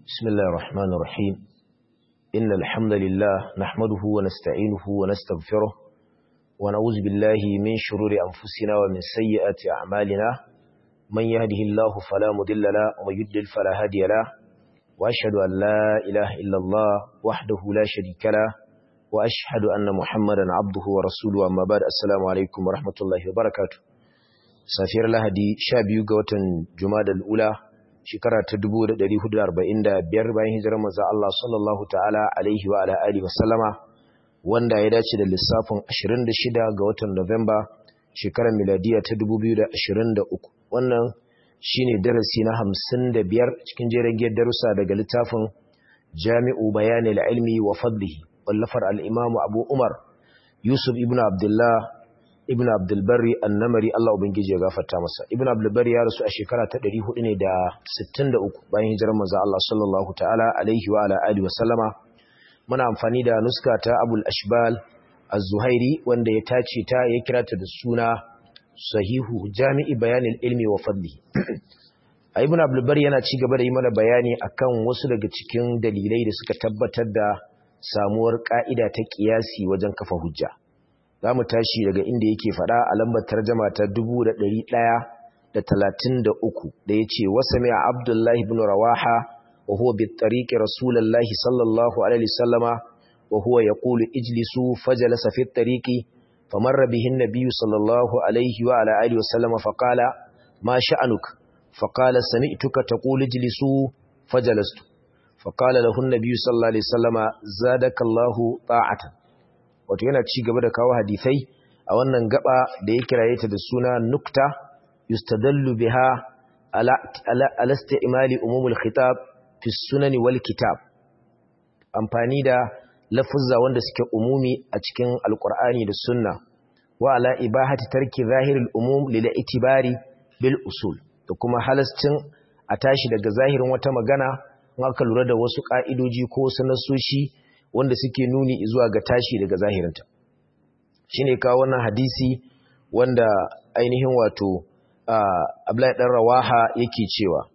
بسم الله الرحمن الرحيم إن الحمد لله نحمده ونستعينه ونستغفره ونعوذ بالله من شرور أنفسنا ومن سيئات أعمالنا من يهده الله فلا مضل له ومن يضلل فلا هادي له وأشهد أن لا إله إلا الله وحده لا شريك له وأشهد أن محمدا عبده ورسوله أما بعد السلام عليكم ورحمة الله وبركاته سافر لهدي شابيو قوة جماد الأولى shekara ta 1445 bayan hijirar manzo Allah sallallahu ta'ala alaihi wa ala alihi wa sallama wanda ya dace da lissafin 26 ga watan Nuwamba shekarar miladiya ta 2023 wannan shine darasi na 55 cikin jerin darussa daga littafin Jami'u Bayanil Ilmi wa Fadlihi wallafar al-Imam Abu Umar Yusuf ibn Abdullah ibn abdulbari annamari Allah ubangiji ya gafarta masa ibn abdulbari ya rasu a shekara ta 400 ne da 63 bayan hijirar manzo Allah sallallahu ta'ala alaihi wa ala alihi wa sallama muna amfani da nuska ta abul ashbal az-zuhairi wanda ya tace ta ya kira ta da suna sahihu jami'i bayanil ilmi wa fadli ibn abdulbari yana ci gaba da yi mana bayani akan wasu daga cikin dalilai da suka tabbatar da samuwar ka'ida ta kiyasi wajen kafa hujja za mu tashi daga inda yake faɗa a lambar tarjama ta 1133 da ya ce wasa mai abdullahi bin rawaha wa huwa bi tariki rasulallahi sallallahu alaihi sallama wa huwa ya ƙulu ijlisu fajalasa fi tariki famarra bihin nabiyu sallallahu alaihi wa ala alihi wasallama faƙala ma sha'anuk faƙala sami'tuka ta ƙulu ijlisu fajalastu faƙala lahun nabiyu sallallahu alaihi sallama zadakallahu ta'atan wato yana ci gaba da kawo hadisai a wannan gaba da ya kiraye ta da suna nukta yustadallu biha ala ala istimali umumul khitab fi sunan wal kitab amfani da lafuzza wanda suke umumi a cikin alqur'ani da sunna wa ala ibahati tarki zahirul umum lil itibari bil usul da kuma halascin a tashi daga zahirin wata magana in aka lura da wasu ka'idoji ko wasu nasoshi wanda suke nuni zuwa ga tashi daga zahirinta shi ne kawo wannan hadisi wanda ainihin wato Abdullahi ɗan Rawaha yake cewa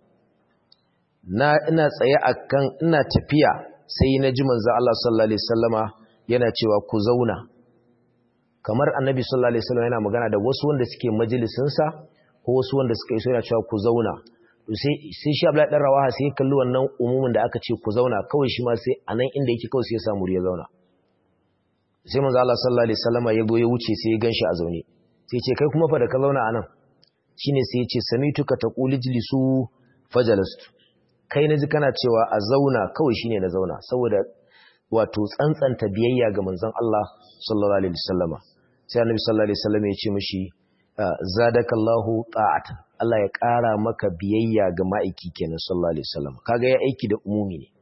na ina tsaye akan ina tafiya sai na ji manzo Allah sallallahu alaihi wasallama yana cewa ku zauna kamar annabi sallallahu alaihi wasallam yana magana da wasu wanda suke majalisin sa ko wasu wanda suka iso yana cewa ku zauna sai sai shi Abdullahi dan Rawaha sai kalli wannan umumin da aka ce ku zauna kawai shi ma sai anan inda yake kawai sai ya samu ya zauna sai manzo Allah sallallahu alaihi wasallama ya zo ya wuce sai ya ganshi a zaune sai ce kai kuma fa da ka zauna anan shine sai ya ce samituka taqulu jlisu fajalastu kai naji kana cewa a zauna kawai shine na zauna saboda wato tsantsanta biyayya ga manzon Allah sallallahu alaihi wasallama sai annabi sallallahu alaihi wasallama ya ce mishi zadakallahu ta'atan Allah ya ƙara maka biyayya ga ma'aiki kenan sallallahu alaihi wasallam kaga ya aiki da umumi ne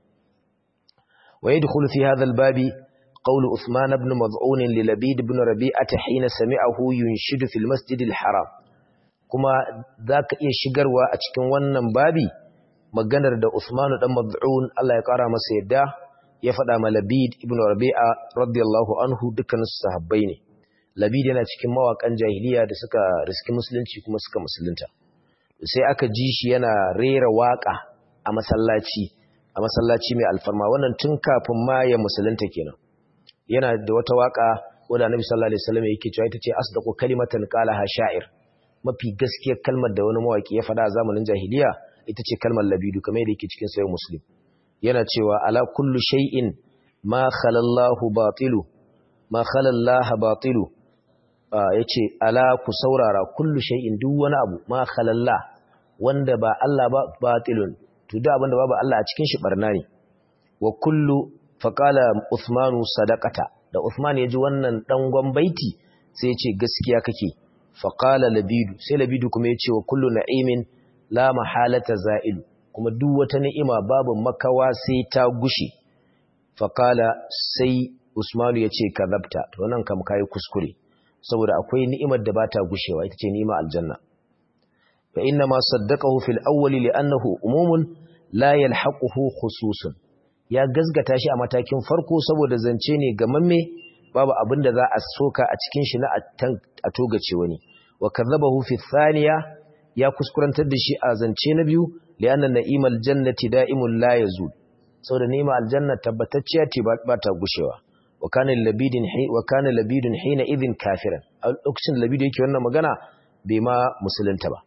wa yadkhulu fi hadha al-babi qawlu Uthman ibn Maz'un li Labid ibn Rabi'ah hina sami'ahu yunshidu fil masjid al-haram kuma zaka iya shigarwa a cikin wannan babi maganar da Uthman dan Maz'un Allah ya ƙara masa yadda ya faɗa ma Labid ibn Rabi'ah radiyallahu anhu dukkan sahabbai ne Labid yana cikin mawakan jahiliya da suka riski musulunci kuma suka musulunta sai aka ji shi yana rera waka a masallaci a masallaci mai alfarma wannan tun kafin ma ya musulunta kenan yana da wata waka wanda Annabi sallallahu alaihi wasallam yake cewa ita ce asdaqu kalimatan qalaha sha'ir mafi gaskiyar kalmar da wani mawaki ya faɗa a zamanin jahiliya ita ce kalmar labidu kamar yadda yake cikin sahih muslim yana cewa ala kullu shay'in ma khalallahu batilu ma khalallaha batilu yace ala ku saurara kullu shay'in duk wani abu ma khalalla wanda ba Allah ba batilun to da abinda babu Allah a cikin shi barna ne wa kullu faqala Uthmanu sadaqata da Uthman yaji wannan dan baiti sai yace gaskiya kake faqala Labidu sai Labidu kuma yace wa kullu na'imin la mahalata za'ilu kuma duk wata ni'ima babu makawa sai ta gushe faqala sai Usmanu yace kadabta to nan kam kai kuskure saboda akwai ni'imar da bata gushewa ita ce ni'ima aljanna fa inna ma saddaqahu fil awwali li'annahu umumun la yalhaquhu khususun ya gazgata shi a matakin farko saboda zance ne gamamme babu abin da za a soka a cikin shi na a togace wani wa kadhabahu fi thaniya ya kuskurantar da shi a zance na biyu li'anna na'imal jannati da'imun la yazul saboda nema aljanna tabbatacciya ce ba ta gushewa wa kana labidin wa kana labidun hina idhin kafiran a lokacin labidu yake wannan magana bai ma musulunta ba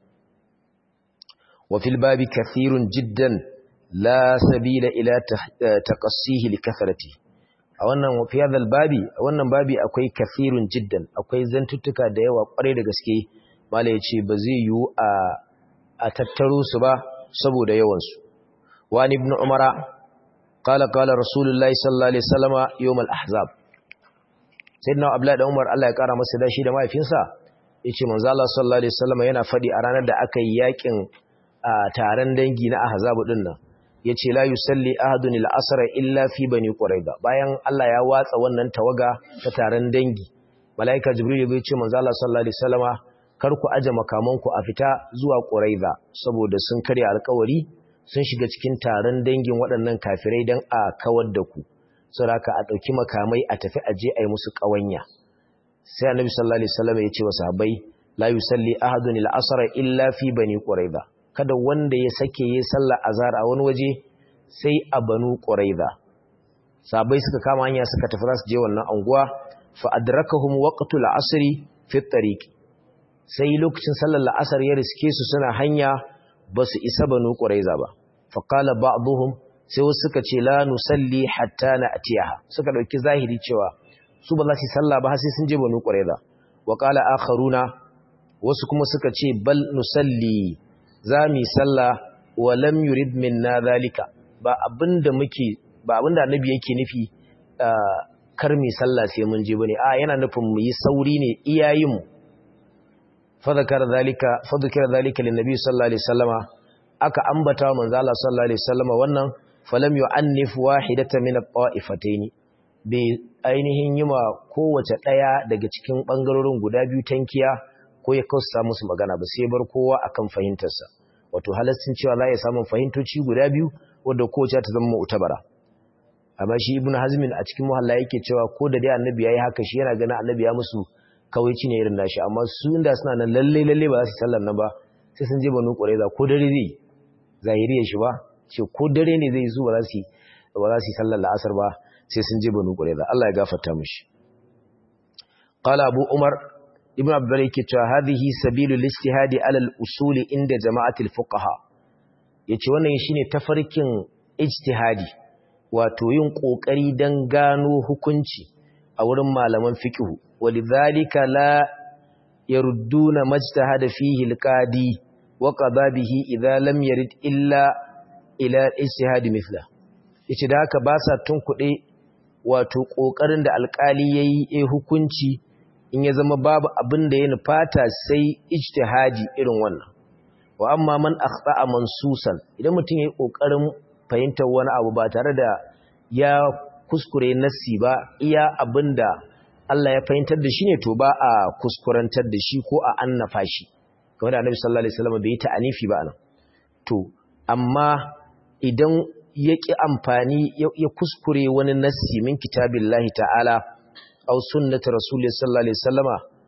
wa fil babi kathirun jiddan la sabila ila taqassihi li kathrati a wannan fi hadal babi a wannan babi akwai kathirun jiddan akwai zantuttuka da yawa kware da gaske mala yace ba zai yiwu a a tattaro su ba saboda yawan su wa ibn umara qala qala rasulullahi sallallahu alaihi wasallama yawm al-ahzab sayyidina abdullahi da umar Allah ya kara masa dashi da mahaifinsa yace manzo Allah sallallahu alaihi wasallama yana fadi a ranar da aka yi yakin taron dangi na ahzab din nan yace la yusalli ahadun al-asr illa fi bani quraiza bayan Allah ya watsa wannan tawaga ta taron dangi malaika jibril ya ce manzo Allah sallallahu alaihi wasallama kar ku aje makamanku a fita zuwa quraiza saboda sun karya alƙawari sun shiga cikin taron dangin waɗannan kafirai dan a kawar da ku saboda a dauki makamai a tafi aje ayi musu ƙawanya sai annabi sallallahu alaihi wasallama ya ce wa sahabbai la yusalli ahadun al-asr illa fi bani quraiza kada wanda ya sake yi sallar azhar a wani waje sai a banu quraiza sabai suka kama hanya suka tafi za su je wannan anguwa fa adrakahum waqtul asri fi tariq sai lokacin sallar la'asar ya riske su suna hanya ba su isa banu quraiza ba fa qala ba'dhum sai wasu suka ce la nusalli hatta na'tiyaha suka dauki zahiri cewa su ba za su sallah ba har sai sun je banu quraiza wa qala akharuna wasu kuma suka ce bal nusalli za mu yi sallah wa lam yurid minna zalika ba abinda muke ba abinda annabi yake nufi kar mu sallah sai mun je bane a yana nufin mu yi sauri ne iyayin mu fa zakara zalika fa zakara zalika lin nabi sallallahu alaihi wasallama aka ambata manzo Allah sallallahu alaihi wasallama wannan falam yu'annif wahidatan min at-ta'ifatayn bai ainihin yima kowace daya daga cikin bangarorin guda biyu tankiya ko ya kausa musu magana ba sai bar kowa akan fahimtarsa wato halastin cewa za ya samu fahimtoci guda biyu wanda kowace ta zama mu'tabara amma shi ibnu hazmin a cikin muhalla yake cewa ko da dai annabi yayi haka shi yana ganin annabi ya musu kawaici ne irin nashi amma su inda suna nan lalle lalle ba za su sallar nan ba sai sun je banu qurayza ko dare zai zahiriya shi ba ce ko dare ne zai zo ba za su ba za su sallar la'asar ba sai sun je banu qurayza Allah ya gafarta mishi qala abu umar ibn abdul yake cewa hadhihi sabilul ijtihadi ala al-usul inda jama'atul fuqaha yace wannan shine tafarkin ijtihadi wato yin kokari dan gano hukunci a wurin malaman fiqh walidhalika la yarudduna majtahada fihi al-qadi wa qada bihi idha lam yarid illa ila ijtihadi mithla yace da haka ba sa tunkuɗe wato kokarin da alkali yayi eh hukunci in ya zama babu abin da ya nufata sai ijtihadi irin wannan wa amma man akhta'a mansusan idan mutum yayi kokarin fahimtar wani abu ba tare da ya kuskure nassi ba iya abinda Allah ya fahimtar da shi ne to ba a kuskurantar da shi ko a annafa shi kamar da Annabi sallallahu alaihi wasallam bai yi ta'anifi ba anan to amma idan ya ki amfani ya kuskure wani nassi min kitabillahi ta'ala أو سنة رسول الله صلى الله عليه وسلم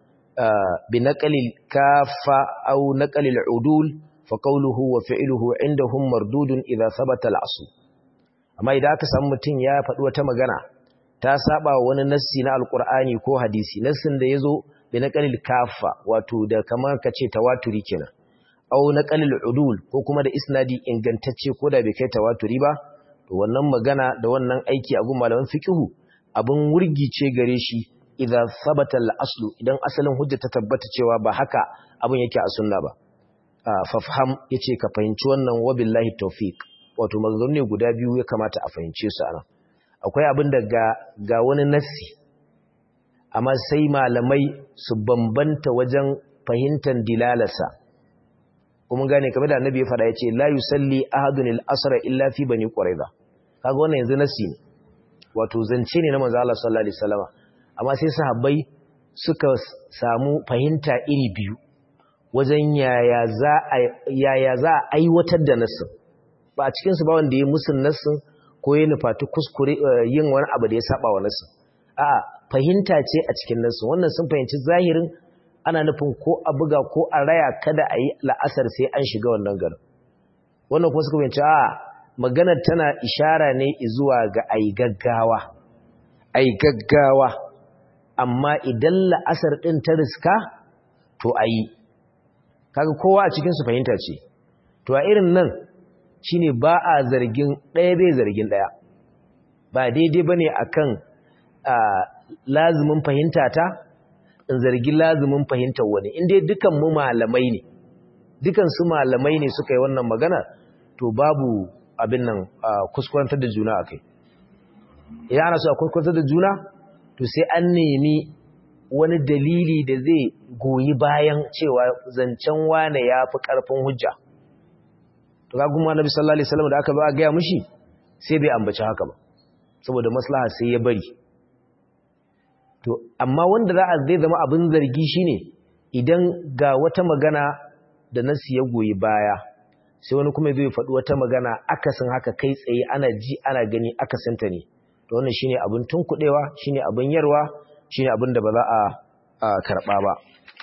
بنقل الكافة أو نقل العدول فقوله وفعله عندهم مردود إذا ثبت الأصل أما إذا أكسام متين يا فتوى تمغانا تاسابا وننسي نا القرآن كو حديثي نسن دا يزو بنقل الكافة واتو دا كما كتشي تواتري كنا أو نقل العدول ko kuma da isnadi ingantacce ko da bai kai tawaturi ba to wannan magana da wannan aiki a gun malaman fiqhu abin wurgice gare shi idan sabata al-aslu idan asalin hujja ta tabbata cewa ba haka abin yake a sunna ba fafham yace ka fahimci wannan wabillahi tawfiq wato maganganu ne guda biyu ya kamata a fahimce su anan akwai abin da ga ga wani nassi amma sai malamai su bambanta wajen fahimtar dilalarsa kuma gane kamar da annabi ya faɗa yace la yusalli ahadun al-asra illa fi bani quraiza kaga wannan yanzu nassi ne wato zance ne na manzo Allah sallallahu alaihi wasallama amma sai sahabbai suka samu fahimta iri biyu wajen yaya za a yaya za a aiwatar da nassin ba a cikin su ba wanda ya musun nassin ko ya nufati kuskure yin wani abu da ya saba wa nassin a'a fahimta ce a cikin nassin wannan sun fahimci zahirin ana nufin ko a buga ko a raya kada a yi la'asar sai an shiga wannan garin wannan kuma suka fahimci a'a maganar tana ishara ne zuwa ga ai gaggawa ai gaggawa amma idan la'asar ɗin ta riska to a yi kaga kowa a cikinsu fahimta ce to a irin nan shine ba a zargin ɗaya bai zargin ɗaya ba daidai ba ne a kan lazumin fahimta ta in zargi lazumin fahimtar wani inda dukan mu malamai ne dukan su malamai ne suka yi wannan magana to babu abin nan kuskurantar da juna a kai idan ana so a kuskurantar da juna to sai an nemi wani dalili da zai goyi bayan cewa zancen wane ya fi ƙarfin hujja to ga kuma nabi sallallahu alaihi wasallam da aka ba gaya mushi sai bai ambaci haka ba saboda maslaha sai ya bari to amma wanda za a zai zama abin zargi shine idan ga wata magana da nasi ya goyi baya sai wani kuma zai faɗi wata magana akasin haka kai tsaye ana ji ana gani akasinta ne to wannan shine abin tunkuɗewa shine abin yarwa shine abin da ba za a karɓa ba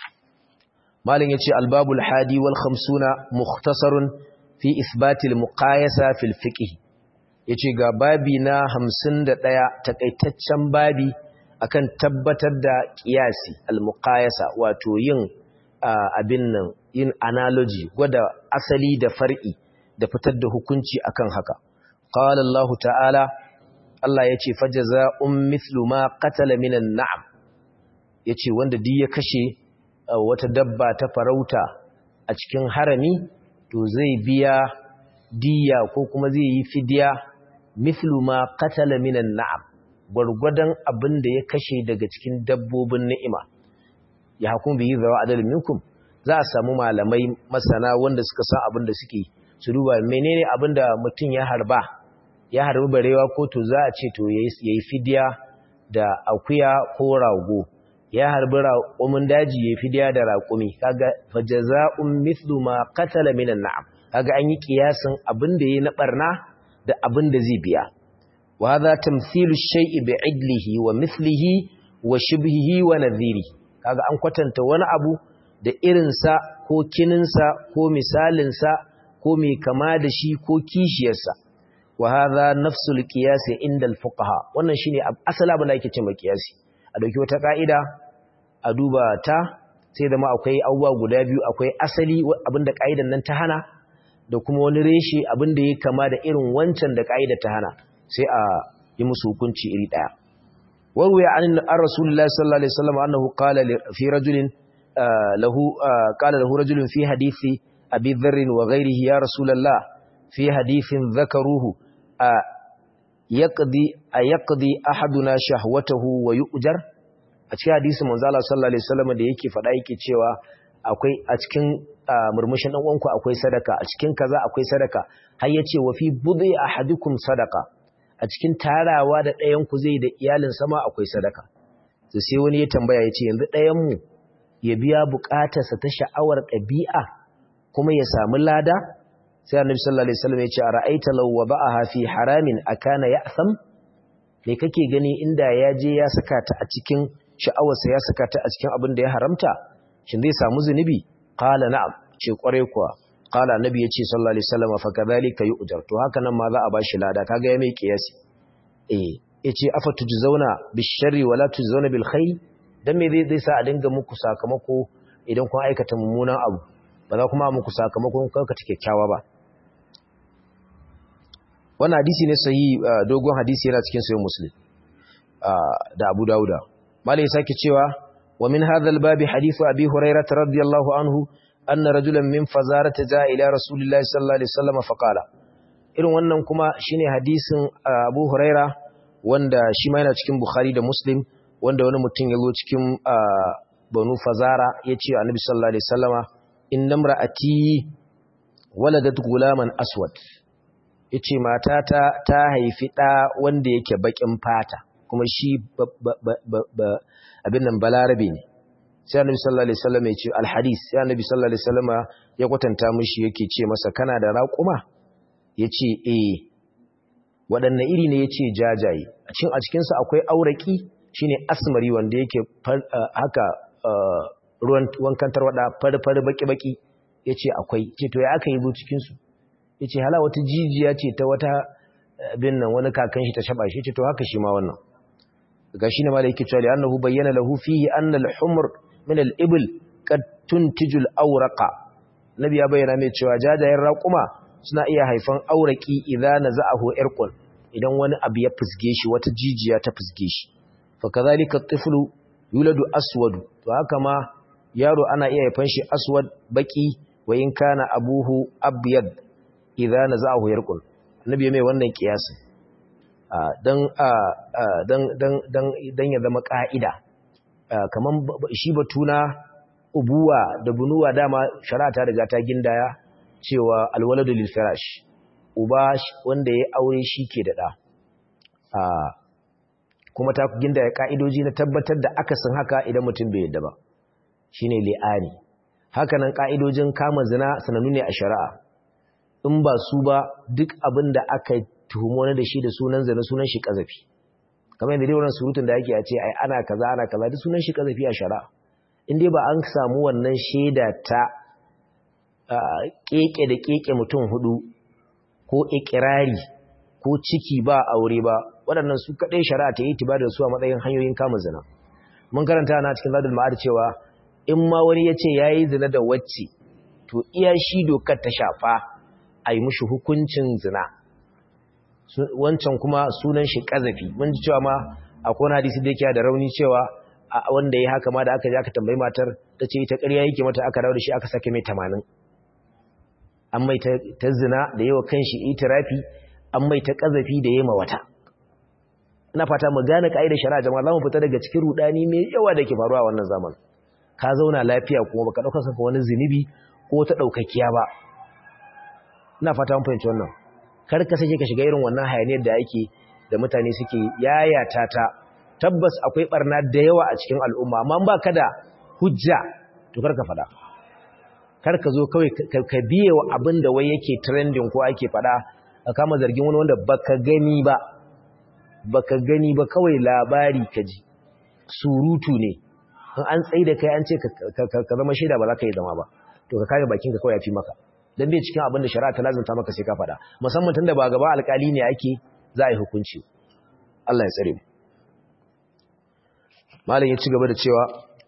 malin yace albabul hadi wal khamsuna mukhtasarun fi isbatil muqayasa fil fiqh yace ga babi na 51 takaitaccen babi akan tabbatar da qiyasi al muqayasa wato yin abin nan yin analogy gwada asali da far'i da fitar da hukunci akan haka qala Allah ta'ala Allah ya ce fajaza'un mithlu ma qatala minan na'am yace wanda duk ya kashe wata dabba ta farauta a cikin harami to zai biya diya ko kuma zai yi fidiya mithlu ma qatala minan na'am gurgudan abin da ya kashe daga cikin dabbobin ni'ima ya hukum bi zawa adal minkum za a samu malamai masana wanda suka san abin da suke su duba menene abin da mutum ya harba ya harbi barewa ko to za a ce to yayi fidiya da akuya ko rago ya harbi raƙumin daji yayi fidiya da raƙumi kaga fajaza'un mithlu ma qatala minan na'am kaga an yi kiyasin abin da yayi na barna da abin da zai biya wa hadha tamthilu shay'i bi'idlihi wa mithlihi wa shibhihi wa nadhiri kaga an kwatanta wani abu da irinsa ko kininsa ko misalinsa ko mai kama da shi ko kishiyarsa wa hadha nafsul qiyas inda al-fuqaha wannan shine asali abin da ake cewa qiyasi a dauki wata kaida a duba ta sai da ma akwai abubuwa guda biyu akwai asali abinda kaidan nan ta hana da kuma wani reshe abinda yake kama da irin wancan da kaida ta hana sai a yi musu hukunci iri daya warwaya an rasulullahi sallallahu alaihi wasallam annahu qala fi rajulin lahu qala lahu rajulun fi hadithi abi dharr wa ghayrihi ya rasulullah fi hadithin dhakaruhu yaqdi ayaqdi ahaduna shahwatahu wa yu'jar a cikin hadisin manzo Allah sallallahu alaihi wasallam da yake faɗa yake cewa akwai a cikin murmushin dan uwanku akwai sadaka a cikin kaza akwai sadaka har yace wa fi budhi ahadikum sadaka a cikin tarawa da ɗayan ku zai da iyalin sama akwai sadaka to sai wani ya tambaya yace yanzu ɗayan mu ya biya buƙatarsa ta sha'awar ɗabi'a kuma ya samu lada sai annabi sallallahu alaihi wasallam ya ce ara'aita law wada'aha fi haramin akana ya'sam me kake gani inda ya je ya saka ta a cikin sha'awarsa ya saka ta a cikin abin da ya haramta shin zai samu zunubi qala na'am ce kware kuwa qala annabi ya ce sallallahu alaihi wasallam fa kadhalika yu'jar to haka nan ma za a bashi lada kaga ya mai kiyasi eh yace afa tujzauna bisharri wala tujzauna bil khair dan me zai sa a dinga muku sakamako idan kun aikata mummunan abu ba za kuma muku sakamakon kanka take kyakkyawa ba wannan hadisi ne sahi dogon hadisi yana cikin sahih muslim da Abu Dawuda malai sake cewa wa min hadha al-bab hadith abi hurairah radiyallahu anhu anna rajulan min fazarata jaa ila rasulillahi sallallahu alaihi wasallam fa qala irin wannan kuma shine hadisin Abu Hurairah wanda shi ma yana cikin Bukhari da Muslim wanda wani mutum ya zo cikin Banu Fazara ya ce Annabi sallallahu alaihi wasallama inna imra'ati waladat gulaman aswad yace matata ta haifi da wanda yake bakin fata kuma shi abin nan balarabe ne sai annabi sallallahu alaihi wasallam ya ce alhadis sai annabi sallallahu alaihi wasallam ya kwatanta mishi yake ce masa kana da raƙuma yace eh waɗanne iri ne yace jajaye a cikin a cikin sa akwai auraki shine asmari wanda yake haka ruwan wankan tarwada farfar baki baki yace akwai ce to ya aka yi zo cikin su yace hala wata jijiya ce ta wata bin nan wani kakan shi ta shaba shi ce to haka shi ma wannan ga shi ne ma da yake cewa annahu bayyana lahu fihi anna al-humr min al-ibl qad tuntiju al-awraqa nabi ya bayyana mai cewa jajayen raquma suna iya haifan auraki idza naza'ahu irqun idan wani abu ya fusge shi wata jijiya ta fusge shi fa kadhalika at-tiflu yuladu aswadu to haka ma yaro ana iya haifan shi aswad baki wa in kana abuhu abyad idza naza'ahu irqun nabi mai wannan kiyasin don ya zama ƙa'ida kamar shi batuna ubuwa da bunuwa dama shari'a ta riga ta gindaya cewa alwaladu lil firash uba wanda ya aure shi ke da ɗa kuma ta gindaya ƙa'idoji na tabbatar da akasin haka idan mutum bai yadda ba shine li'ani hakanan ƙa'idojin kama zina sanannu ne a shari'a in ba su ba duk abin da aka tuhumo wani da shi da sunan zane sunan shi kazafi kamar yadda dai wannan surutun da yake a ce ai ana kaza ana kaza duk sunan shi kazafi a shari'a in dai ba an samu wannan shaida ta keke da keke mutum hudu ko ikirari ko ciki ba aure ba waɗannan su kaɗai shari'a ta yi tiba da su a matsayin hanyoyin kama zina mun karanta na cikin zadul ma'ad cewa in ma wani ya ce ya yi zina da wacce to iya shi dokar ta shafa a yi mushi hukuncin zina wancan kuma sunan shi kazafi mun ji cewa ma akwai wani hadisi da yake da rauni cewa wanda ya haka ma da aka je aka tambayi matar ta ce ita ƙarya yake mata aka dawo da shi aka sake mai tamanin an mai ta zina da yawa kanshi itirafi an mai ta kazafi da yema wata ina fata mu gane ka'idar shari'a jama'a zamu fita daga cikin rudani mai yawa da ke faruwa a wannan zaman ka zauna lafiya kuma baka dauka kanka wani zinubi ko ta daukakiya ba ina fata mun fahimci wannan kar ka sake ka shiga irin wannan hayaniyar da yake da mutane suke yayata ta tabbas akwai barna da yawa a cikin al'umma amma ba ka da hujja to kar ka fada kar ka zo kawai ka biye wa abin da wai yake trending ko ake fada ka kama zargin wani wanda baka gani ba baka gani ba kawai labari ka ji surutu ne in an tsaye da kai an ce ka zama shaida ba za ka yi zama ba to ka kare bakinka kawai ya fi maka dan bai cikin abin da shari'a ta lazumta maka sai ka faɗa musamman tunda ba gaba alƙali ne ake za a yi hukunci Allah ya tsare mu malam ya ci gaba da cewa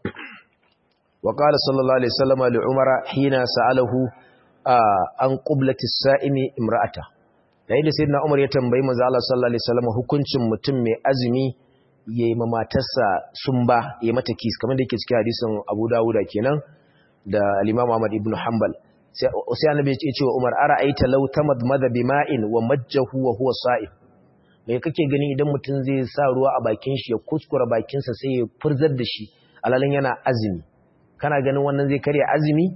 wa qala sallallahu alaihi wasallam li umara hina sa'alahu an qiblati as-sa'imi imra'ata yayin da sayyidina umar ya tambayi manzo Allah sallallahu alaihi wasallam hukuncin mutum mai azumi yayi ma matarsa sumba yayi mata kis kamar da yake cikin hadisin Abu Dawud kenan da al-Imam Ahmad ibn Hanbal sai annabi ya ce wa Umar ara'aita law tamadmada bima'in wa majjahu wa huwa sa'im me kake gani idan mutum zai sa ruwa a bakin shi ya kuskura bakin sa sai ya furzar da shi alalin yana azumi kana ganin wannan zai karya azumi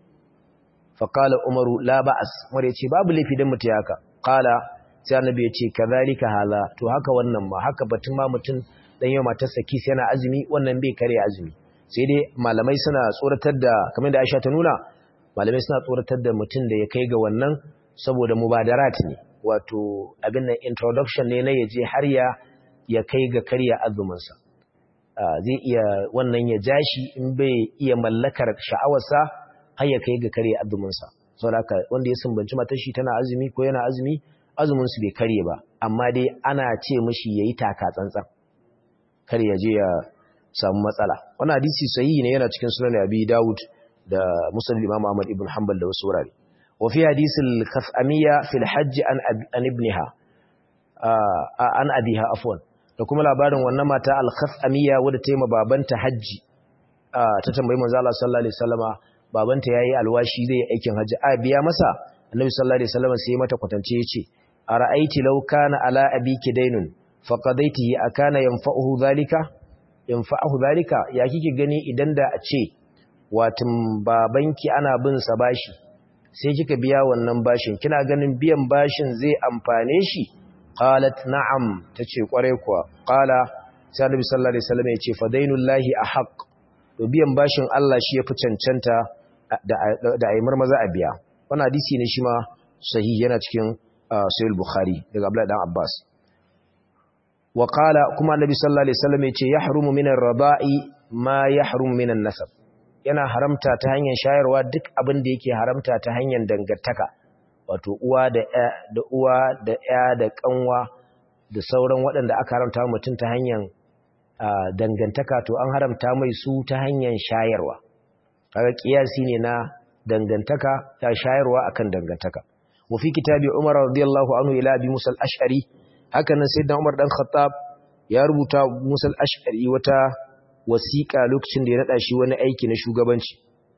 fa qala Umaru la ba'as Umar ya ce babu laifi dan mutum haka qala sai annabi ya ce kadhalika hala to haka wannan ma haka batun ma mutum dan yau matarsa kis yana azumi wannan bai karya azumi sai dai malamai suna tsoratar da kamar da Aisha ta nuna malamai suna tsoratar da mutum da ya kai ga wannan saboda mubadarat ne wato abin nan introduction ne na yaje har ya ya kai ga karya azuminsa zai iya wannan ya jashi in bai iya mallakar sha'awarsa har ya kai ga karya azuminsa saboda haka wanda ya sumbanci matar shi tana azumi ko yana azumi azumin su bai karye ba amma dai ana ce mishi yayi taka tsantsan kar ya je ya samu matsala wannan hadisi sahihi ne yana cikin sunan Abi Dawud da Muslim Imam Ahmad ibn Hanbal da wasu wurare wa fi hadisil khafamiyya fil hajj an an ibniha an abiha afwan da kuma labarin wannan mata al khafamiyya wadda ta yi ma babanta haji ta tambayi manzo Allah sallallahu alaihi wasallama babanta yayi alwashi zai aikin haji a biya masa annabi sallallahu alaihi wasallama sai mata kwatance yace ara'aiti law kana ala abiki daynun faqadaitihi akana yanfa'uhu dhalika yanfa'uhu dhalika ya kike gani idan da a ce watin babanki ana bin sa bashi sai kika biya wannan bashin kina ganin biyan bashin zai amfane shi qalat na'am tace kware kuwa qala sai annabi sallallahu alaihi wasallam yace fadainullahi ahaq to biyan bashin Allah shi yafi cancanta da da aimar maza a biya wannan hadisi ne shi ma sahihi yana cikin sahih bukhari daga abdullahi dan abbas wa qala kuma annabi sallallahu alaihi wasallam yace yahrumu minar raba'i ma yahrumu minan nasab yana haramta ta hanyar shayarwa duk abin da yake haramta ta hanyar dangantaka wato uwa da da uwa da ya da kanwa da sauran waɗanda aka haramta mutum ta hanyar dangantaka to an haramta mai su ta hanyar shayarwa kaga kiyasi ne na dangantaka ta shayarwa akan dangantaka wa fi kitabi Umar radiyallahu anhu ila Abi Musa al-Ash'ari haka nan sayyidina Umar dan Khattab ya rubuta Musa al-Ash'ari wata wasiƙa lokacin da ya nada shi wani aiki na shugabanci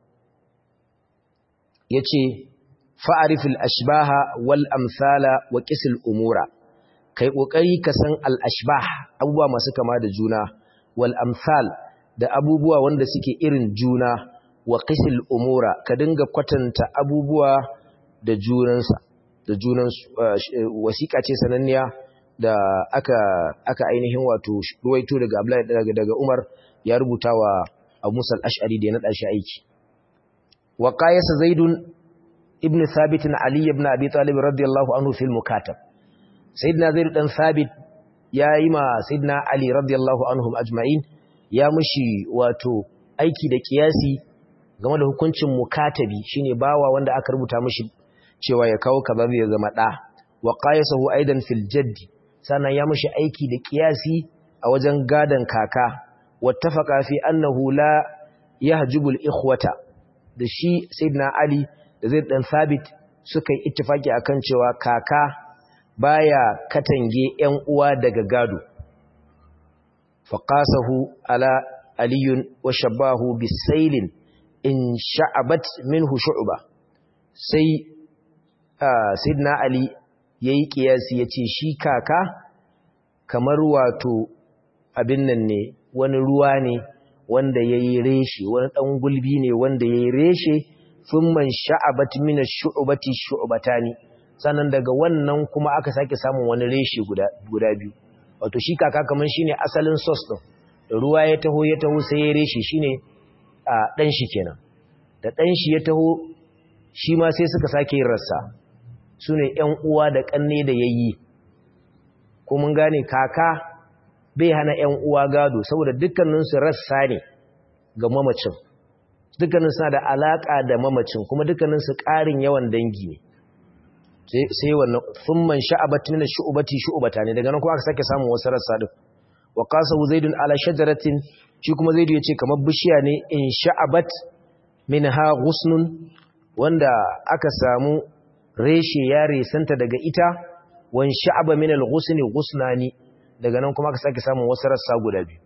yace fa'arif al-ashbaha wal amsala wa qis al-umura kai kokari ka san al-ashbah abubuwa masu kama da juna wal amsal da abubuwa wanda suke irin juna wa qisil umura ka dinga kwatanta abubuwa da junansa da junansu wasiƙa ce sananniya da aka aka ainihin wato ruwaito daga Abdullahi daga daga Umar ya rubuta wa Abu Musa al-Ash'ari da ya nada shi aiki wa qayasa Zaidun ibn Thabit Ali ibn Abi Talib radiyallahu anhu fil mukatab Sayyidina Zaid dan Thabit ya yi ma Sayyidina Ali radiyallahu anhum ajma'in ya mushi wato aiki da kiyasi game da hukuncin mukatabi shine bawa wanda aka rubuta mishi cewa ya kawo kaza zai zama da wa qayasahu aidan fil jaddi sannan ya mishi aiki da kiyasi a wajen gadan kaka wattafaqa fi annahu la yahjubu al ikhwata da shi sayyidina ali da zaid dan sabit suka yi ittifaki akan cewa kaka baya katange ƴan uwa daga gado faqasahu ala aliyun wa shabahu bisailin in sha'abat minhu shu'ba sai sidna ali yayi kiyasi yace shi kaka kamar wato abin nan ne wani ruwa ne wanda yayi reshe wani dan gulbi ne wanda yayi reshe thumman sha'abat min ash-shu'bati shu'batani sannan daga wannan kuma aka sake samun wani reshe guda guda biyu wato shi kaka kamar shine asalin source din ruwa ya taho ya taho sai ya reshe shine a ɗan shi kenan da ɗan shi ya taho shi ma sai suka sake yin rassa su ne ‘yan uwa da ƙanne da yayi ko mun gane kaka bai hana ‘yan uwa gado saboda dukkaninsu rassa ne ga mamacin dukkanin suna da alaƙa da mamacin kuma dukkaninsu ƙarin yawan dangi ne sai wannan thumman sha'abat min shu'bati shu'bata ne daga nan kuma aka sake samun wasu rassa din wa qasahu zaidun ala shajaratin shi kuma zaidu yace kamar bishiya ne in sha'abat minha ghusnun wanda aka samu reshe ya resanta daga ita wan sha'aba min al-ghusni ghusnani daga nan kuma aka sake samun wasu rassa guda biyu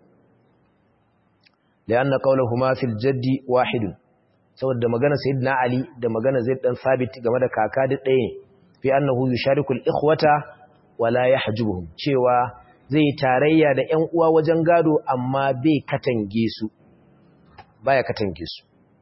lianna qawluhuma fil jaddi wahidun saboda magana sayyidina ali da magana zaid dan sabit game da kaka da ɗaya ne fi annahu yushariku al-ikhwata wala yahjubuhum cewa zai tarayya da ƴan uwa wajen gado amma bai katange su baya katange su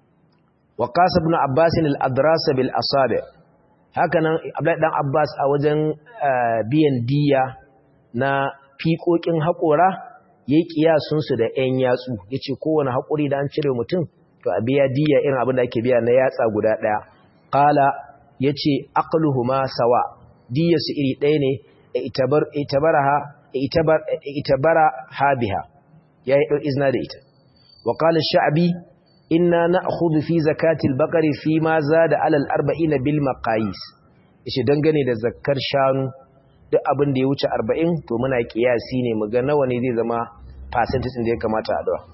wa qasa ibn abbas al-adras bil asabi hakanan abdullahi dan abbas a wajen biyan diya na fiƙoƙin haƙora yayi kiyasun su da ƴan yatsu yace kowane haƙuri da an cire mutum to a biya diya irin abin da ake biya na yatsa guda ɗaya qala yace aqluhuma sawa diyarsu iri ɗaya ne itabar itabaraha itabar itabara habiha yayi dau izna da ita wa qala ash-sha'bi inna na'khudhu fi zakati al-baqari fi ma zada ala al-40 bil maqayis yace dangane da zakkar shanu duk abin da ya wuce 40 to muna kiyasi ne mu ga nawa ne zai zama percentage da ya kamata a dawa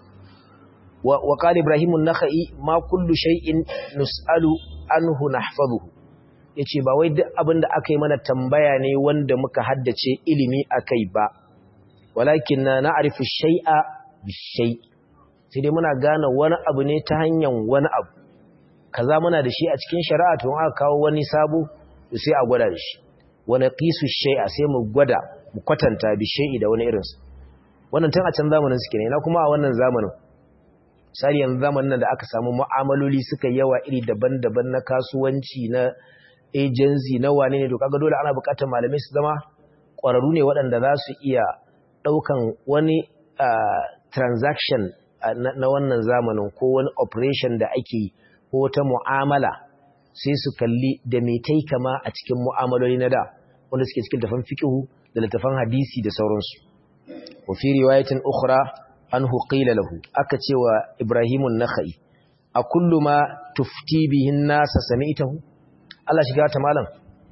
wa qala ibrahim an-nakhai ma kullu shay'in nus'alu anhu nahfazuhu yace ba wai duk abin da aka yi mana tambaya ne wanda muka haddace ilimi akai ba walakin na na'rifu shay'a bishay sai dai muna gane wani abu ne ta hanyar wani abu kaza muna da shi a cikin shari'a to aka kawo wani sabo sai a gwada shi wani qisu shay'a sai mu gwada mu kwatanta bishai da wani irinsa wannan tun a can zamanin suke ne na kuma a wannan zamanin misali yanzu zamanin da aka samu mu'amaloli suka yawa iri daban-daban na kasuwanci na agency na wane ne to kaga dole ana buƙatar malamai su zama ƙwararru ne waɗanda za su iya ɗaukan wani transaction na wannan zamanin ko wani operation da ake yi ko wata mu'amala sai su kalli da mai tai kama a cikin mu'amaloli na da wanda suke cikin tafan fiqhu da littafan hadisi da sauransu wa fi riwayatin ukhra anhu qila lahu aka cewa ibrahimun nakhai a kullu ma tufti bihin nasa sami'tahu Allah shiga ta malam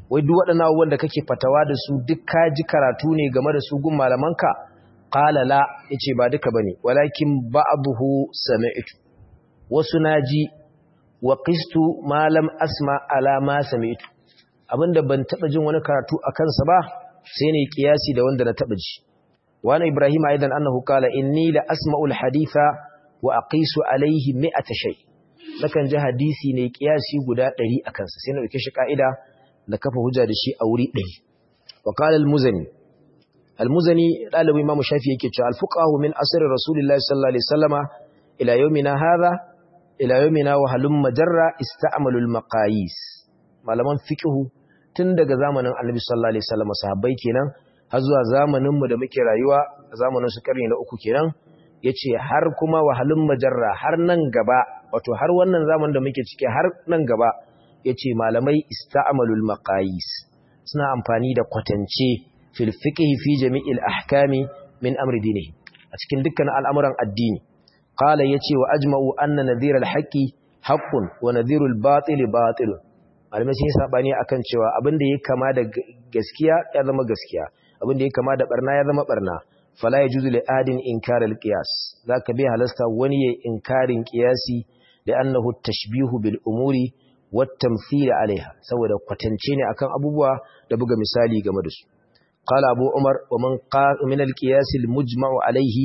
wai duk waɗannan abubuwan da kake fatawa da su duk ka ji karatu ne game da su gun malamanka qala la yace ba duka bane walakin ba'dahu sami'tu wasu naji wa qistu ma lam asma ala ma sami'tu abinda ban taba jin wani karatu a kansa ba sai ne kiyasi da wanda na taba ji wani ibrahim aidan annahu qala inni la asma'u al-haditha wa aqisu alayhi mi'ata shay nakan ji hadisi ne kiyasi guda 100 a kansa sai na dauke shi ka'ida da kafa hujja da shi a wuri 100 wa qala al-muzani al-muzani dalibi imam shafi yake cewa al-fuqahu min asr rasulillahi sallallahu alaihi wasallama ila yawmina hadha ila yawmina wa halum majarra ista'malu al-maqayis malaman fiqhu tun daga zamanin annabi sallallahu alaihi wasallama sahabbai kenan har zuwa zamanin mu da muke rayuwa zamanin su karni na uku kenan yace har kuma wahalun majarra har nan gaba wato har wannan zaman da muke ciki har nan gaba yace malamai ista'malul maqayis suna amfani da kwatance fil fiqh fi jami'il ahkami min amri dinihi a cikin dukkan al'amuran addini qala yace wa ajma'u anna nadhiral haqqi haqqun wa nadhirul batili batilun malamai sun yi sabani akan cewa abin da ya kama da gaskiya ya zama gaskiya abin da ya kama da barna ya zama barna fala yajuzu li adin inkar al qiyas zaka bi halasta wani ya inkarin qiyasi da annahu tashbihu bil umuri wat tamthil alaiha saboda kwatance ne akan abubuwa da buga misali game da su qala abu umar wa man qala min al qiyas al mujma'u alaihi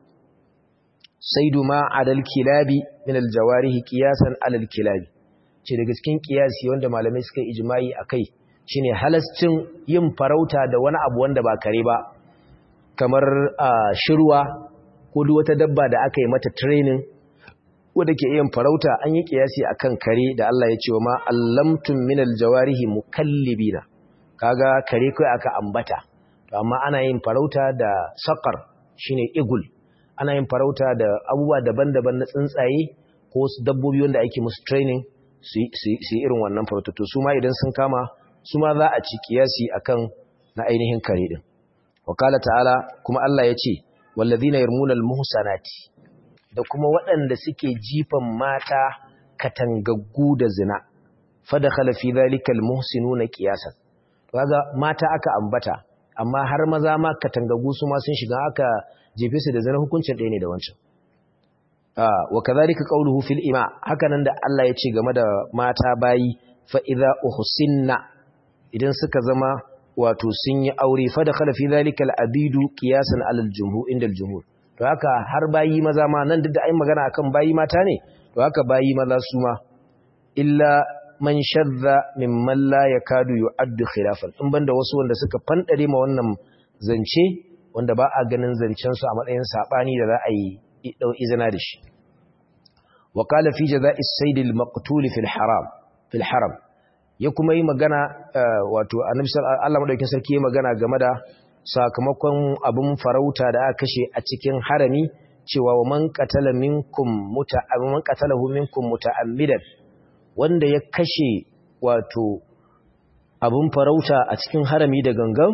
saidu ma adal kilabi min al jawarih qiyasan ala al kilabi ce daga cikin qiyasi wanda malamai suka ijma'i akai shine halascin yin farauta da wani abu wanda ba kare ba kamar shirwa ko duk wata dabba da aka yi mata training wanda ke yin farauta an yi kiyasi akan kare da Allah ya ce wa ma allamtum minal jawarihi mukallibina kaga kare kai aka ambata to amma ana yin farauta da sakar shine igul ana yin farauta da abubuwa daban-daban na tsuntsaye ko su dabbobi wanda ake musu training su yi irin wannan farauta to su ma idan sun kama su ma za a ci kiyasi akan na ainihin kare din wakala ta'ala kuma Allah ya ce wallazina yarmuna almuhsanati da kuma waɗanda suke jifan mata katangaggu da zina fadakhala fi dhalika almuhsinuna qiyasan kaga mata aka ambata amma har maza ma katangaggu su ma sun shiga aka jefe su da zina hukuncin ɗaya ne da wancan wa kadhalika qawluhu fil ima hakanan da Allah ya ce game da mata bayi fa idza uhsinna idan suka zama wato sun yi aure fa da khala fi zalika al-abidu qiyasan ala al-jumhur inda al-jumhur to haka har bayi maza ma nan duk da ai magana akan bayi mata ne to haka bayi maza su ma illa man shadda mimman la yakadu yu'addu khilafan in banda wasu wanda suka fandare ma wannan zance wanda ba a ganin zancen su a matsayin sabani da za a yi dau izina da shi wa qala fi jazaa'is sayd al-maqtul fi al-haram fi al-haram ya kuma yi magana wato annabi Allah madaukakin sarki ya magana game da sakamakon abin farauta da aka kashe a cikin harami cewa wa man qatala minkum muta'ammidan qatalahu minkum muta'ammidan wanda ya kashe wato abin farauta a cikin harami da gangan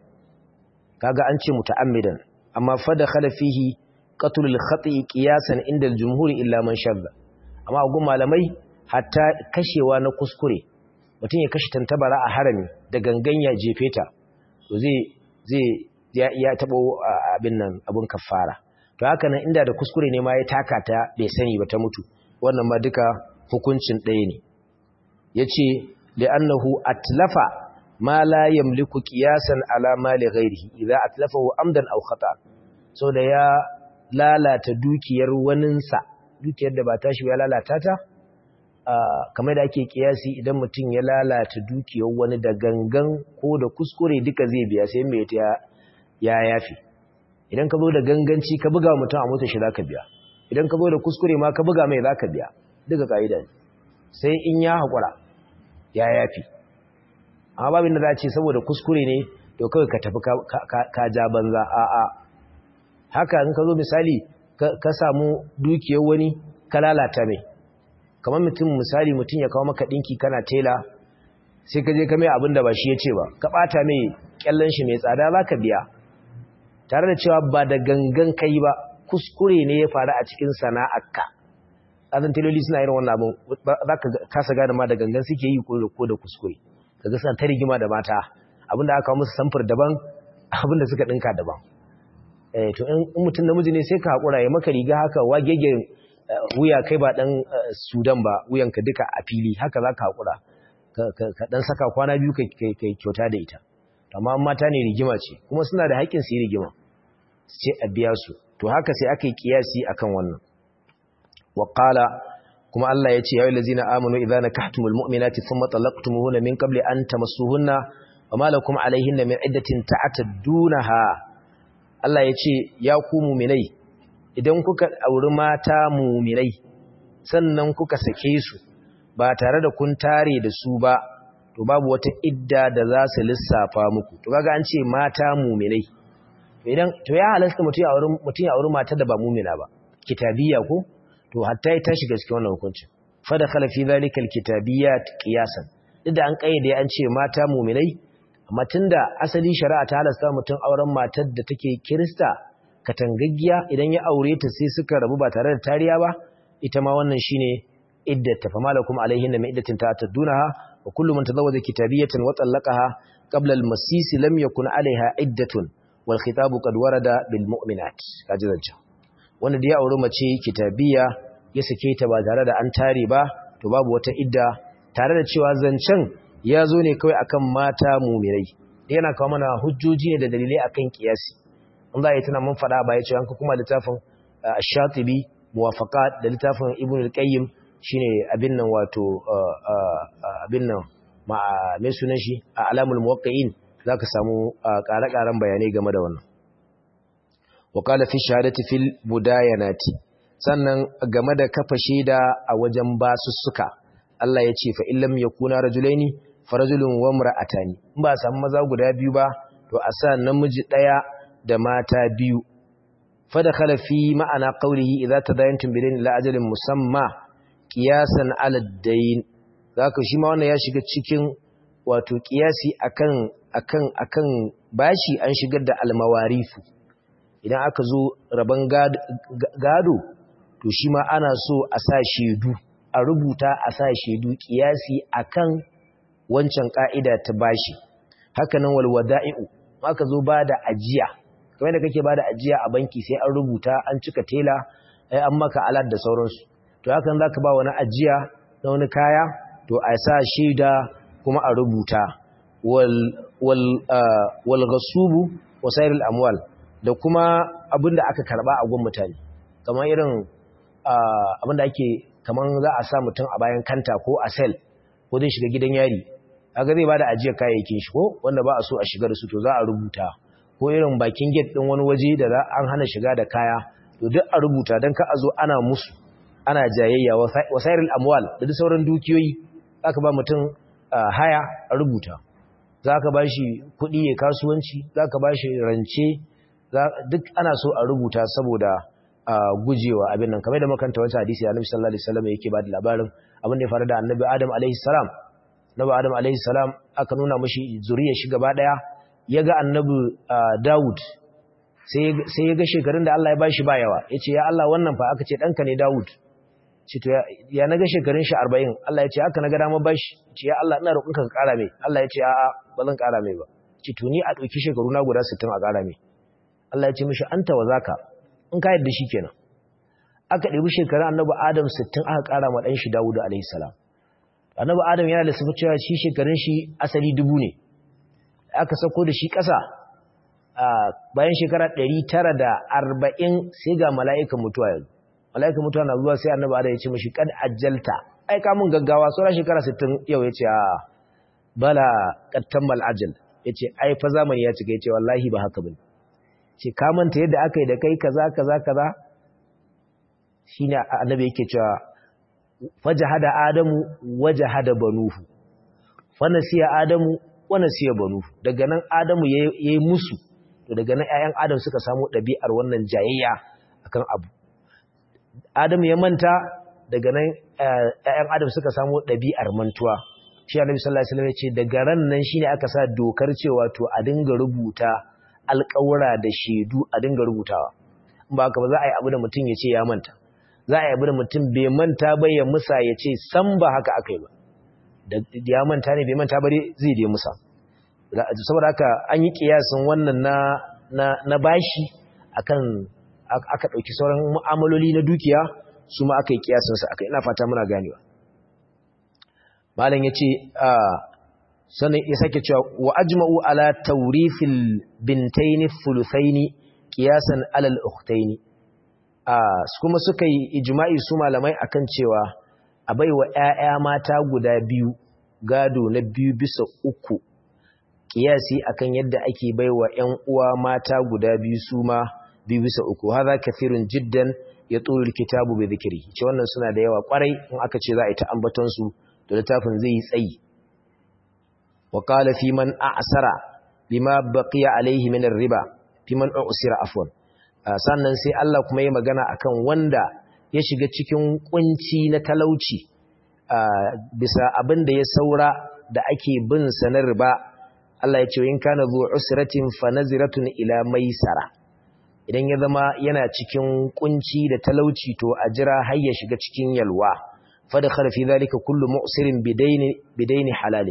kaga an ce muta'ammidan amma fa dakhala fihi qatl al-khati qiyasan inda al-jumhur illa man shadda amma gun malamai hatta kashewa na kuskure mutum ya kashe tantabara a harami da gangan ya jefe ta to zai zai ya ya tabo abin nan abun kafara to haka nan inda da kuskure ne ma ya taka ta bai sani ba ta mutu wannan ma duka hukuncin ɗaya ne yace li'annahu atlafa ma la yamliku qiyasan ala mali ghairihi idza atlafahu amdan aw khata so da ya lalata dukiyar waninsa dukiyar da ba tashi ya lalata ta kamar da ake kiyasi idan mutum ya lalata dukiyar wani da gangan ko da kuskure duka zai biya sai mai ta ya yafi idan ka zo da ganganci ka buga mutum a mota shi za ka biya idan ka zo da kuskure ma ka buga mai za ka biya duka ka'ida ne sai in ya haƙura ya yafi amma babin da za a ce saboda kuskure ne to kawai ka tafi ka ja banza a'a haka in ka zo misali ka samu dukiyar wani ka lalata mai kamar mutum misali mutum ya kawo maka ɗinki kana tela sai ka je ka mai abin da ba shi ya ce ba ka ɓata mai ƙyallon shi mai tsada za ka biya tare da cewa ba da gangan kai ba kuskure ne ya faru a cikin sana'arka azan teloli suna irin wannan abin za ka kasa gane ma da gangan suke yi ko da kuskure kaga suna ta rigima da mata abinda aka musu samfur daban abinda suka dinka daban eh to in mutum namiji ne sai ka hakura ya maka riga haka wagege wuya kai ba dan Sudan ba wuyanka duka a fili haka zaka hakura ka dan saka kwana biyu kai kai kyauta da ita amma mata ne rigima ce kuma suna da haƙƙin su yi rigima su ce a biya su to haka sai aka yi kiyasi akan wannan wa qala kuma Allah ya ce ya ayyuhallazina amanu idza nakahtumul mu'minati thumma talaqtumuhunna min qabli an tamassuhunna wama lakum alayhinna min iddatin ta'taddunaha Allah ya ce ya ku mu'minai idan kuka auri mata mu'minai sannan kuka sake su ba tare da kun tare da su ba to babu wata idda da za su lissafa muku to kaga an ce mata mu'minai idan to ya halasta mutum ya auri mutum ya auri mata da ba mu'mina ba kitabiyya ko to hatta ya tashi ga cikin wannan hukuncin fa da khala fi zalika alkitabiyyat qiyasan duk da an kayyade an ce mata mu'minai amma tunda asali shari'a ta halasta mutum auren matar da take kirista katangaggiya idan ya aure ta sai suka rabu ba tare da tariya ba ita ma wannan shine iddata fa malakum alaihinna min iddatin ta'tadunaha wa kullu man tazawwaja kitabiyatan wa talaqaha qabla al-masis lam yakun alaiha iddatun wal khitabu qad warada bil mu'minat kaji zancan wanda da ya auri mace kitabiya ya sake ta ba tare da an tare ba to babu wata idda tare da cewa zancen ya zo ne kawai akan mata mumirai yana kawo mana hujjoji ne da dalilai akan kiyasi an za a yi tana mun faɗa ba ya ce an kuma littafin shatibi muwafaqat da littafin ibn al-qayyim shine abin nan wato abin nan ma me sunan shi a alamul muwaqqi'in zaka samu ƙare-ƙaren bayanai game da wannan وقال في الشهادة في البداينات sannan game da kafa shaida a wajen basussuka Allah ya ce fa illam yakuna rajulaini farajulun wa imra'atani in ba samu maza guda biyu ba to a sa namiji daya da mata biyu fa dakhala fi ma'ana qawlihi idza tadayantum bidayn ila ajalin musamma qiyasan ala ad-dayn zaka shi ma wannan ya shiga cikin wato qiyasi akan akan akan bashi an shigar da almawarifu idan aka zo rabon gado to shi ma ana so a sa shaidu a rubuta a sa shaidu kiyasi akan wancan ka'ida ta bashi haka nan walwada'i'u aka zo ba da ajiya kamar da kake ba da ajiya a banki sai an rubuta an cika tela ai an maka alat da sauransu to hakan zaka ba wani ajiya na wani kaya to a sa shaida kuma a rubuta wal wal wal ghasubu wasairul amwal da kuma abin da aka karba a gun mutane kamar irin abin da ake kamar za a sa mutum a bayan kanta ko a sel ko zai shiga gidan yari aga zai bada ajiyar kayayyakin shi ko wanda ba a so a shiga da su to za a rubuta ko irin bakin gate din wani waje da an hana shiga da kaya to duk a rubuta dan ka a zo ana musu ana jayayya wasairul amwal da duk sauran dukiyoyi zaka ba mutum haya a rubuta zaka ba shi kuɗi ya kasuwanci zaka ba shi rance duk ana so a rubuta saboda gujewa abin nan kamar da makanta wata hadisi annabi sallallahu alaihi wasallam yake ba da labarin abin da ya faru da annabi Adam alaihi salam annabi Adam alaihi salam aka nuna mishi zuriyar shi gaba daya yaga annabi Dawud sai sai yaga shekarun da Allah ya bashi ba yawa yace ya Allah wannan fa aka ce danka ne Dawud ce to ya naga shekarun shi 40 Allah ya ce haka naga dama bashi ce ya Allah ina roƙonka ka ƙara mai Allah ya ce a'a ba zan ƙara mai ba ce to ni a ɗauki shekaru na guda 60 a ƙara mai Allah ya ce mishi anta wa zaka in ka yadda shi kenan aka ɗebi shekarun annabi Adam 60 aka ƙara ma ɗan shi Dawud alayhi salam annabi Adam yana da sifar cewa shi shekarun shi asali dubu ne aka sako da shi ƙasa bayan shekara 940 sai ga mala'ikan mutuwa yanzu mala'ikan mutuwa na zuwa sai annabi Adam ya ce mishi kad ajjalta ai ka mun gaggawa sauran shekara 60 yau yace a bala qad tammal ajal yace ai fa zamani ya cika yace wallahi ba haka bane ce ka manta yadda aka yi da kai kaza kaza kaza shine annabi yake cewa fajahada adamu wajahada banuhu fa nasiya adamu wa nasiya banuhu daga nan adamu yayi musu to daga nan ƴaƴan adam suka samu ɗabi'ar wannan jayayya akan abu adamu ya manta daga nan ƴaƴan adam suka samu ɗabi'ar mantuwa shi annabi sallallahu alaihi wasallam ya ce daga ran nan shine aka sa dokar cewa to a dinga rubuta alƙawura da shaidu a dinga rubutawa in ba haka ba za a yi abu da mutum ya ce ya manta za a yi abu da mutum bai manta ba ya musa ya ce san ba haka aka yi ba da ya manta ne bai manta bare zai dai musa saboda haka an yi kiyasin wannan na na na bashi akan aka dauki sauran mu'amaloli na dukiya su ma aka yi kiyasin sa aka ina fata muna ganewa malam yace sannan ya sake cewa wa ajma'u ala tawrifil bintaini thuluthaini qiyasan ala al-ukhtaini kuma suka yi ijma'i su malamai akan cewa a baiwa ƴaƴa mata guda biyu gado na biyu bisa uku kiyasi akan yadda ake baiwa ƴan uwa mata guda biyu su ma biyu bisa uku hadha kathirun jiddan ya tsohon kitabu bai zikiri ce wannan suna da yawa kwarai in aka ce za a yi ta ambaton su da littafin zai yi tsayi wa qala fi man a'sara bima baqiya alaihi min riba fi man usira afwan sannan sai Allah kuma ya magana akan wanda ya shiga cikin kunci na talauci bisa abin da ya saura da ake bin sa na riba Allah ya ce in kana zu usratin fa naziratun ila maisara idan ya zama yana cikin kunci da talauci to a jira har ya shiga cikin yalwa fa da kharfi zalika kullu mu'sirin bidaini bidaini halal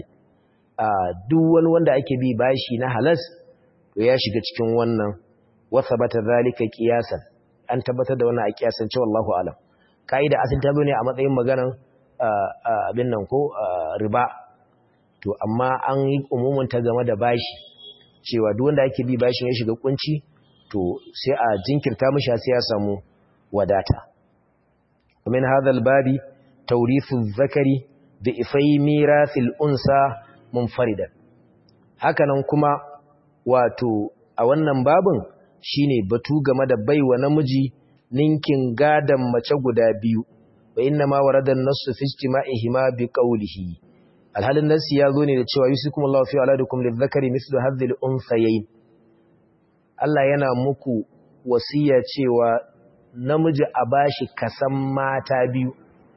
duk wani wanda ake bi bashi na halas to ya shiga cikin wannan wa thabata zalika qiyasan an tabbatar da wannan a kiyasan cewa Allahu alam kaida asin ta ne a matsayin maganan abin nan ko riba to amma an yi umumin ta game da bashi cewa duk wanda ake bi bashin ya shiga kunci to sai a jinkirta mishi sai ya samu wadata min hadha babi tawrithu zakari bi ifai mirathil unsa munfaridan hakanan kuma wato a wannan babin shine batu game da baiwa namiji ninkin gadan mace guda biyu wa inna ma warada an-nassu fi ijtima'ihima bi qawlihi alhalin nasi ya zo ne da cewa yusikumullahu fi auladikum lidhakari mithlu hadhihi al-unthayayn Allah yana muku wasiya cewa namiji a bashi kasan mata biyu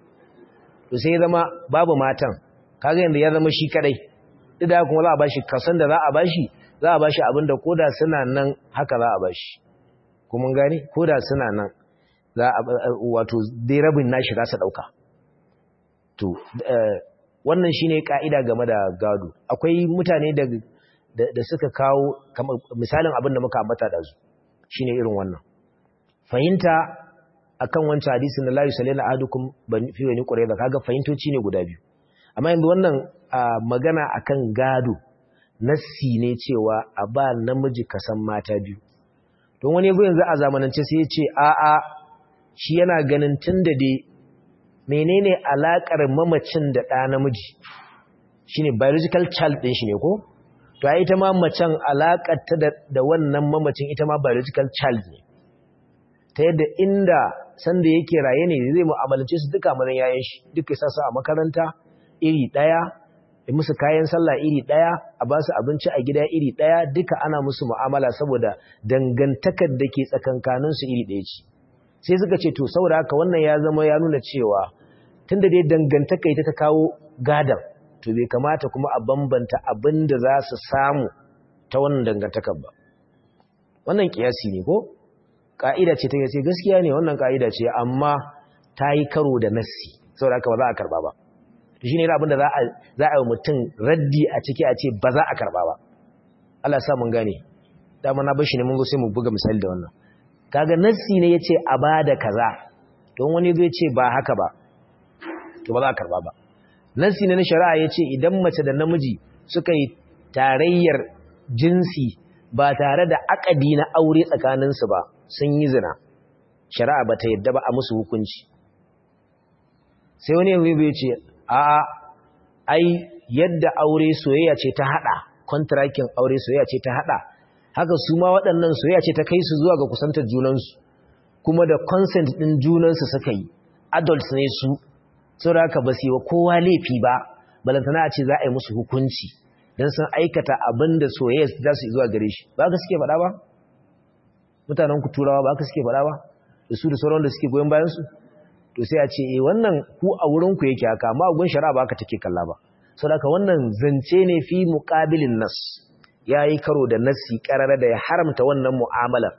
to sai zama babu matan kaga yanda ya zama shi kadai duk da kuma za a bashi kasan da za a bashi za a bashi abinda koda suna nan haka za a bashi kuma gani koda suna nan za a wato dai rabin nashi za su dauka to wannan shine kaida game da gado akwai mutane da da suka kawo misalin abin da muka ambata da su shine irin wannan fahimta akan wancan hadisin da la yusallina ahadukum fi wani qurayza kaga fahimtoci ne guda biyu amma yanzu wannan magana akan gado nassi ne cewa a ba namiji kasan mata biyu don wani yago yanzu a zamanance sai ya ce a a shi yana ganin tunda dai menene alakar mamacin da ɗa namiji shine biological child din shi ne ko to ai ita ma macen alakarta da, da wannan mamacin ita ma biological child ne ta yadda inda sanda yake raye ne zai mu'amalance su duka mazan yayin shi duka sa su a makaranta iri daya da musu kayan sallah iri daya a ba su abinci a gida iri daya duka ana musu mu'amala saboda dangantakar da ke tsakankanin su iri daya ce sai suka ce to saboda haka wannan ya zama ya nuna cewa tunda dai dangantaka ita ta kawo gadan to bai kamata kuma a bambanta abin da za su samu ta wannan dangantakar ba wannan kiyasi ne ko ka'ida ce ta yace gaskiya ne wannan ka'ida ce amma ta yi karo da nassi saboda haka ba za a karba ba to shine abin da za a za a yi mutum raddi a ciki a ce ba za a karba ba Allah ya sa mun gane dama na bar shi ne mun zo sai mu buga misali da wannan kaga nassi ne yace a bada kaza don wani zai ce ba haka ba to ba za a karba ba nassi ne na shari'a yace idan mace da namiji suka yi tarayyar jinsi ba tare da akadi na aure tsakaninsu ba sun yi zina shari'a ba ta yadda ba a musu hukunci sai wani yanzu bai ce a ai yadda aure soyayya ce ta hada kontrakin aure soyayya ce ta hada haka su ma waɗannan soyayya ce ta kai su zuwa ga kusantar junansu kuma da consent ɗin junansu suka yi adults ne su saboda haka ba su yi wa kowa laifi ba balantana a ce za a yi musu hukunci don sun aikata abin da soyayya za su yi zuwa gare shi ba ka suke faɗa ba mutanen ku turawa ba ka suke faɗa ba da su da sauran da suke goyon bayansu to sai a ce eh wannan ku a wurin ku yake haka amma gun shari'a ba ka take kalla ba saboda haka wannan zance ne fi muqabilin nas yayi karo da nasi karara da ya haramta wannan mu'amalar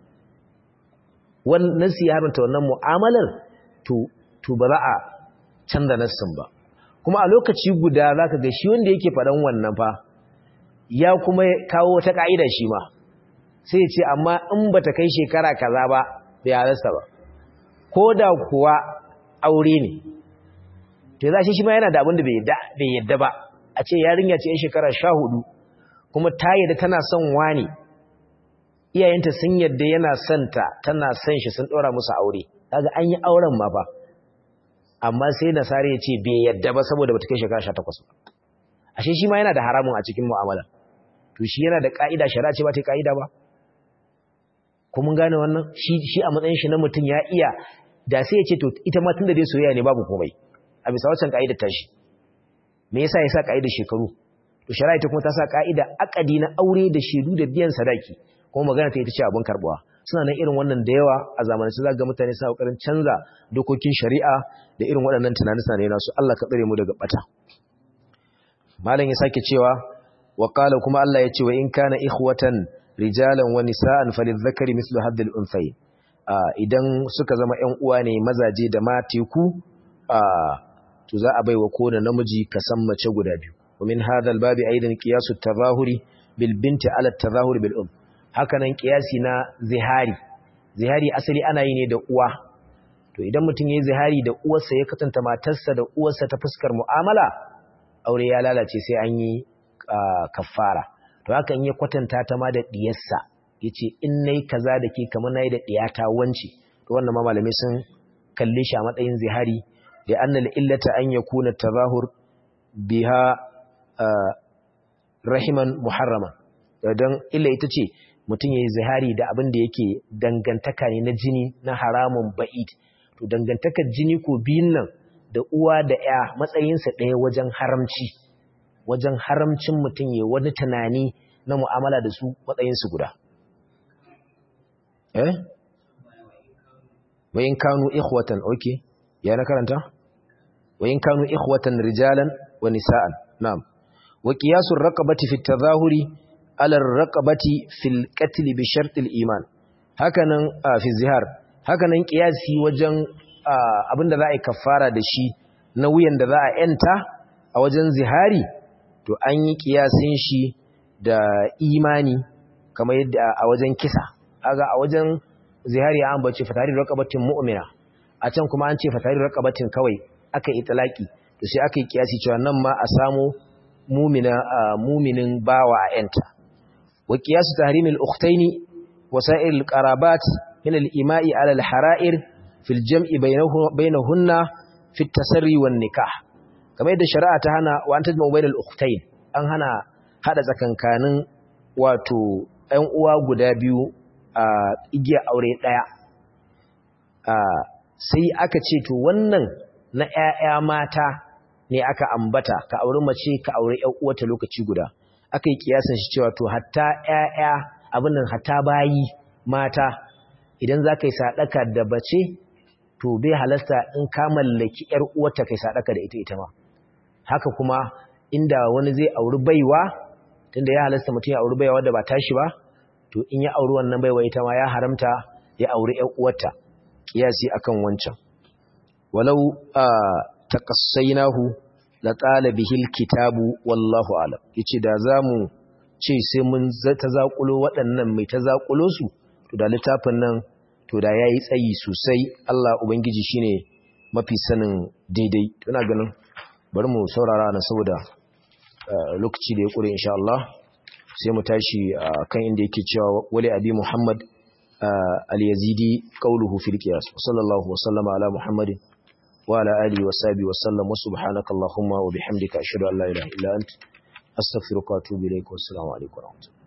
wannan nasi ya haramta wannan mu'amalar to to ba za a canza nassin ba kuma a lokaci guda zaka ga shi wanda yake faɗan wannan fa ya kuma kawo wata ka'ida shi ma sai ya ce amma in bata kai shekara kaza ba bai halasta ba ko da kuwa aure ne to za shi shi ma yana da abin da bai yadda ba a ce yarinya ce yan shekara sha hudu kuma ta yadda tana son wani iyayenta sun yadda yana son ta tana son shi sun ɗora musu aure kaga an yi auren ma ba amma sai nasara ya ce bai yadda ba saboda bata kai shekara sha takwas ba ashe shi ma yana da haramun a cikin mu'amala to shi yana da ka'ida shari'a ce ba ta ka'ida ba ko mun gane wannan shi shi a matsayin shi na mutum ya iya da sai ya ce to ita ma tunda dai soyayya ne babu komai a bisa wancan ka'idar tashi me yasa ya sa ka'idar shekaru to shari'a ta kuma ta sa ka'ida akadi na aure da shedu da biyan sadaki kuma magana ta ita ce abin karbuwa suna nan irin wannan da yawa a zamanance za ga mutane suna kokarin canza dokokin shari'a da irin waɗannan tunanin sa ne nasu Allah ka tsare mu daga bata malam ya sake cewa wa qala kuma Allah ya ce wa in kana ikhwatan rijalan wa nisaan falidhakari mislu haddil unthayn idan suka zama ƴan uwa ne mazaje da mateku to za a baiwa kowane namiji kasan mace guda biyu ومن هذا الباب أيضا قياس التظاهر بالبنت على التظاهر بالأم hakanan kiyasi na zihari zihari asali ana yi ne da uwa to idan mutum yayi zihari da uwarsa ya katanta matarsa da uwarsa ta fuskar mu'amala aure ya lalace sai an yi kafara to haka in ya kwatanta ta ma da diyarsa yace in nayi kaza da ke kamar nayi da diyata wanci to wannan ma malamai sun kalle shi a matsayin zihari da annal illata an yakuna tazahur biha rahiman muharrama don illa ita ce mutum ya yi zihari da abin da yake dangantaka ne na jini na haramun ba'id to dangantakar jini ko biyun nan da uwa da ya matsayinsa ɗaya wajen haramci wajen haramcin mutum ya wani tunani na mu'amala da su matsayinsu guda eh wayin kanu ikhwatan okay ya na karanta wayin kanu ikhwatan rijalan wa nisa'an na'am wa qiyasul raqabati fi tadhahuri ala raqabati fil qatl bi shart al iman hakanan fi zihar hakanan qiyasi wajen abinda za a yi kafara da shi na wuyan da za a yanta a wajen zihari to an yi kiyasin shi da imani kamar yadda a wajen kisa aga a wajen zihari an bace fatari raqabatin mu'mina a can kuma an ce fatari raqabatin kawai aka yi talaki to sai aka yi kiyasi cewa nan ma a samu mumina muminin bawa a yanta wa qiyasu tahrimil ukhtaini wasa'ir alqarabat min al-ima'i ala al-hara'ir fil jam'i bainahunna fi at-tasarri wan nikah kamar yadda shari'a ta hana wa an tajma'u bainal ukhtayn an hana hada tsakankanin wato ɗan uwa guda biyu a igiya aure ɗaya sai aka ce to wannan na ƴaƴa mata ne aka ambata ka auri mace ka auri ƴan uwata lokaci guda aka yi kiyasan shi cewa to hatta ƴaƴa abin nan hatta bayi mata idan za ka yi sadaka da bace to bai halasta in ka mallaki ƴar uwata kai sadaka da ita ita ma haka kuma inda wani zai auri baiwa tunda ya halasta mutum ya auri baiwa wadda ba tashi ba to in ya auri wannan baiwa ita ma ya haramta ya auri ƴan uwarta kiyasi akan wancan walau taqassainahu la qala bihil kitabu wallahu alam yace da zamu ce sai mun ta zakulo waɗannan mai ta zakulo su to da littafin nan to da yayi tsayi sosai Allah ubangiji shine mafi sanin daidai ina ganin bari mu saurara na saboda lokaci da ya kure insha Allah sai mu tashi kan inda yake cewa wali abi Muhammad al-Yazidi qawluhu fil qiyas sallallahu wa sallama ala Muhammadin wa ala alihi wa sahbihi wa sallam wa subhanaka allahumma wa bihamdika ashhadu an la ilaha illa anta astaghfiruka wa atubu ilaik wa assalamu alaikum wa rahmatullahi